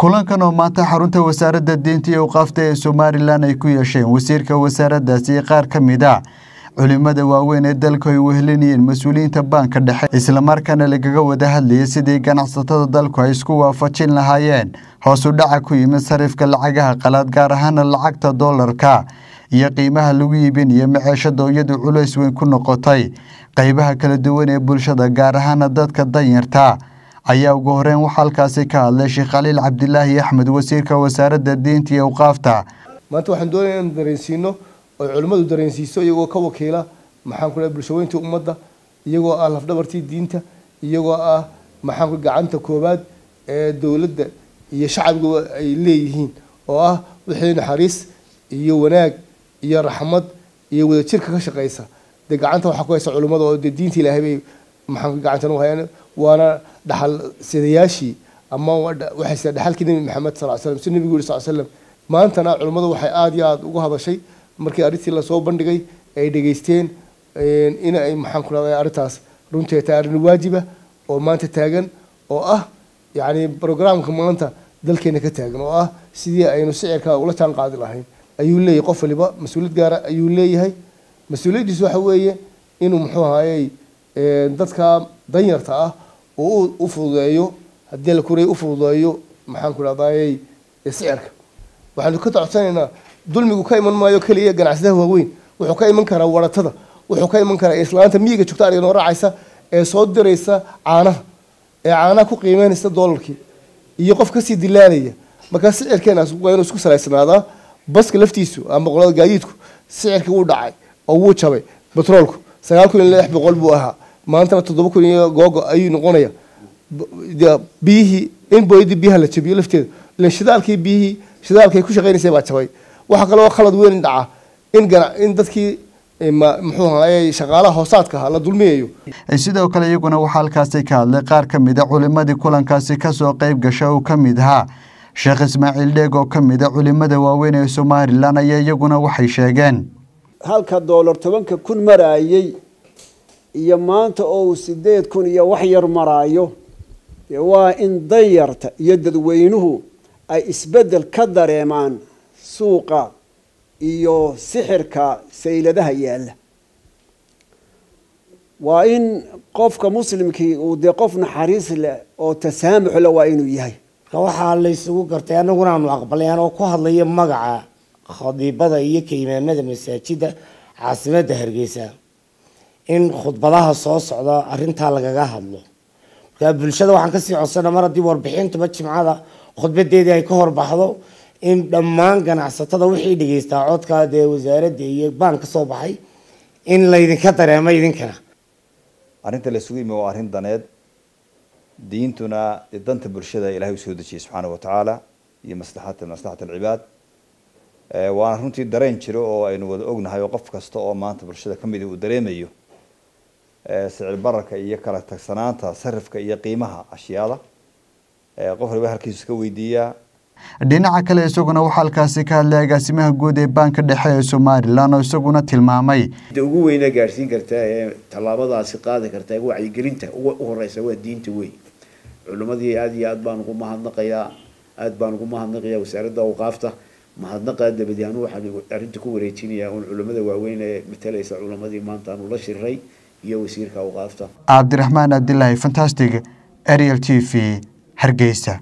kulankan oo maanta xarunta wasaaradda diinta iyo awqaafta ee somalilan ay ku yeesheen wasiirka wasaaraddaasi iyo qaar ka mid a culimada waaweyn ee dalku ay wehelinayeen mas-uuliyiinta baanka dhexe islamarkaana lagaga wada hadlayay sidii ganacsatada dalku ay isku waafajin lahaayeen hoos u dhaca ku yimid sarifka lacagaha qalaad gaar ahaana lacagta doolarka iyo qiimaha lagu iibinayo maceeshada iyadu culays weyn ku noqotay qeybaha kala duwan ee bulshada gaar ahaana dadka danyarta ayaa ugu horeyn waxaa halkaasi ka hadlay sheekh khaliil cabdilaahi axmed wasiirka wasaaradda diinta iyo awqaafta maanta waxaan doonaya inaan dareensiino oo culimmadu dareensiiso iyagoo ka wakiila maxaan ku dhahay bulshaweyntii ummadda iyagoo ah lafdhabartii diinta iyagoo ah maxaan ku gacanta koowaad ee dowladda iyo shacabiguba ay leeyihiin oo ah wixii naxariis iyo wanaag iyo raxmad iyo wadajirka ka shaqeysa dee gacanta waxaa ku haysa culimmada oo dee diinta ilaahay bay maxaan ku gacantan u hayaan waana dhaxal sidayaashii ama waxay sida dhaxalkii nebi maxamed sal slam si nebigu yiri sal slam maantana culimmadu waxay aada iyo aada uga hadashay markii arrintii lasoo bandhigay ay dhegaysteen in ay maxaan ku rahday arrintaas runtii tahay arrin waajiba oo maanta taagan oo ah yacni programka maanta dalkeena ka taagan oo ah sidii aynu sicirka ula jaan qaadi lahayn ayuu leeyahay qof waliba mas-uuliyad gaara ayuu leeyahay mas-uuliyaddiisu waxa weeye inuu muxuu ahaayey dadka danyarta ah oo u fududeeyo haddii la kuray u fududeeyo maxaan ku rahdaayey sicirka waxaanu ka codsanaynaa dulmigu ka iman maayo keliya ganacsadaha waaweyn wuxuu ka iman karaa waratada wuxuu ka iman karaa islaanta miyiga joogta ariga noo raacaysa ee soo diraysa caanaha ee caanaha ku qiimeynaysa doolarkii iyo qof kasii dilaalaya markaa sicirkeenaas waa inuu isku salaysnaadaa baska laftiisu ama qolada gaadiidku sicirkii wuu dhacay oo wuu jabay batroolku sagaal kun iyo lix boqol buu ahaa maantana toddoba kun iyo googo ayuu noqonaya biyihii in booyadii biyaha la jabiyo lafteeda ilan shidaalkii biyihii shidaalkay ku shaqeynaysay baa jabay waxaa kaloo khalad weyn dhaca in gana in dadkii muxuu ahaayey shaqaalaha hoosaadka ahaa la dulmiyayo sidoo kale iyaguna waxaa halkaasi ka hadlay qaar ka mid a culimadii kulankaasi kasoo qeyb gasha uu ka mid ahaa sheekh ismaaciil dheeg oo ka mid a culimada waaweyn ee somalilan ayaa iyaguna waxay sheegeen halka doolar tobanka kun maraayey iyo maanta oo uu sideed kun iyo wax yar maraayo dee waa in danyarta iyo dadweynuhu ay isbeddel ka dareemaan suuqa iyo sixirka sayladaha yaalla waa in qofka muslimkii uu dee qof naxariis leh oo tasaamux leh waa inuu yahay waxaa la isugu gartay annaguna aanu aqbalay anoo ku hadlaya magaca khadiibada iyo ka imaamada masaajida caasimadda hargeysa in khudbadaha soo socda arrintaa lagaga hadlo markaa bulshada waxaan kasii codsana mar haddii warbixintuba jimcada khudbadeedii ay ka horbaxdo in dhammaan ganacsatada wixii dhegeystaa codkaa dee wasaaradda iyo baan ka soo baxay in laydinka dareemo idinkana arrinta la isugu yimi waa arrin daneed diintuna danta bulshada ilahay usoo dejiyay subxaana wa tacaala iyo maslaxata maslaxat alcibaad waana runtii dareen jiro oo aynu wada ognahay oo qof kasta oo maanta bulshada ka midi uu dareemayo sicir bararka iyo kala tagsanaanta sarifka iyo qiimaha ashyaada qof waliba halkiisu iska weydiiyaa dhinaca kale isaguna waxaa halkaasi ka hadlay agaasimaha guud ee baanka dhexe ee somalilan oo isaguna tilmaamay ugu weyna gaadhsiin kartaa ee tallaabadaasi qaadi kartaa wacyigelinta u horeysa waa diinta wey culimadii aada iyo aad baan ugu mahadnaqayaa aada baan ugu mahadnaqayaa wasaaradda awqaafta mahadnaqa dabadi anu waxaan arrinta ku wareejinayaa un culimada waaweyn ee matalaysa culimadii maanta aanu la shiray iyo wasiirka awqaafta cabdiraxmaan cabdilaahi fantastic ariel t v hargeysa